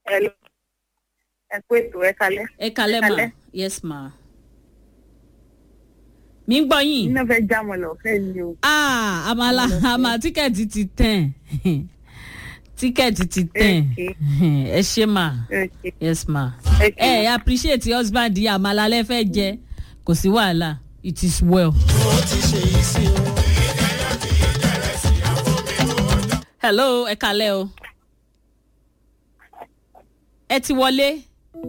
Hello. ẹ kú ètò ẹ kalẹ́. ẹ kalẹ́ ma Kalẹ́. yes ma. mi ń gbọ́ yín. iná fẹ́ já mọ́ lọ fẹ́ ni o. ah àmàlà àmà tíkẹ́ẹ̀tì ti tẹ̀ tíkẹ́ẹ̀tì ti tẹ̀ ẹ ṣe ma Okay. yes ma. Okay. ẹ ẹ appreciate husband yìí àmàlà lẹ fẹ́ jẹ kò sí wàhálà it is well. hello ẹ kalẹ́ o. ẹ ti wọlé.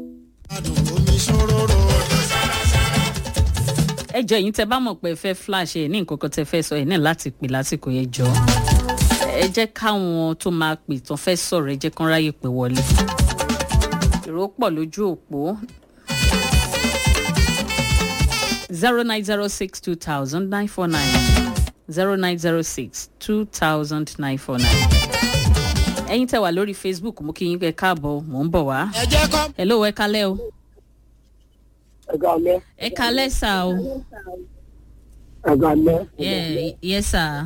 ẹ jọ ẹyin tẹ bá mọ̀ pé ẹ fẹ́ flash ẹ ní nǹkan kan tẹ fẹ́ sọ ẹ ní láti pè lásìkò yẹn jọ ẹ jẹ́ káwọn tó máa pè tán fẹ́ sọ̀rọ̀ ẹ jẹ́ kán ráyè pé wọlé èrò pọ̀ lójú òpó zero nine zero six two thousand nine four nine zero nine zero six two thousand nine four nine ẹyin tẹ wà lórí facebook mo kí yín pé káàbọ̀ mò ń bọ̀ wá ẹ jẹ́ kọ́. hello ẹ kalẹ́ o ẹ̀ka lẹ́ ẹ kalẹ́ sá o ẹ̀ka lẹ́ yeah, yes sir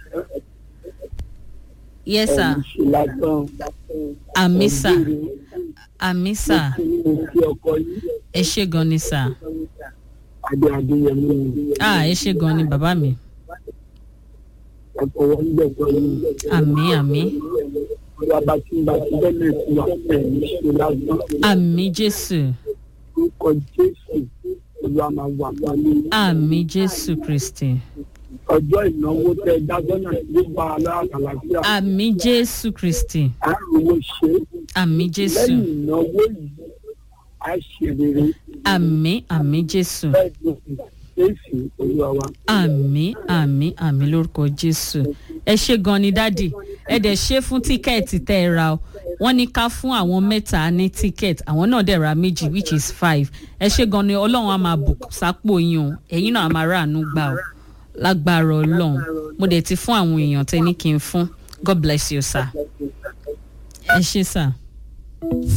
yes sir ṣe lásán àmì sà àmì sà ti ọkọ yìí ẹ ṣe gan ni sà adé adéyẹmí ni ah ẹ ṣe gan ni bàbá mi ẹ̀kọ́ wọn gbẹ̀kọ́ yìí. àmì àmì ọ̀rọ̀ abatimba ti bẹ́ẹ̀ fún wa ẹ̀mí ṣe lásán àmì jésù orúkọ jésù olú àmà wà wálé àmì jésù kristi ọjọ́ ìnáwó tẹ dágbọ́nà ló bá a lára àlàáfíà àmì jésù kristi àrùn owó ṣe àmì jésù lẹ́yìn ìnáwó yìí a ṣe rere àmì àmì jésù bẹ́ẹ̀ ló fi jésù olúwa wa. àmì àmì àmì lórúkọ jésù ẹ ṣe gan ni dádì ẹ dẹ̀ ṣe fún tíkẹ́ẹ̀tì tẹ́ ẹ ra o wọ́n ní ká fún àwọn mẹ́ta ní tíkẹ́ẹ̀tì àwọn náà dẹ̀ ra méjì which is five ẹ ṣe gan ni ọlọ́run á máa bù sápò yín o ẹ̀yin náà á máa ráàánú gbà o lágbára ọlọ́run mo dẹ̀ ti fún àwọn èèyàn tẹ́ ní kí n fún god bless you sir ẹ ṣe sir.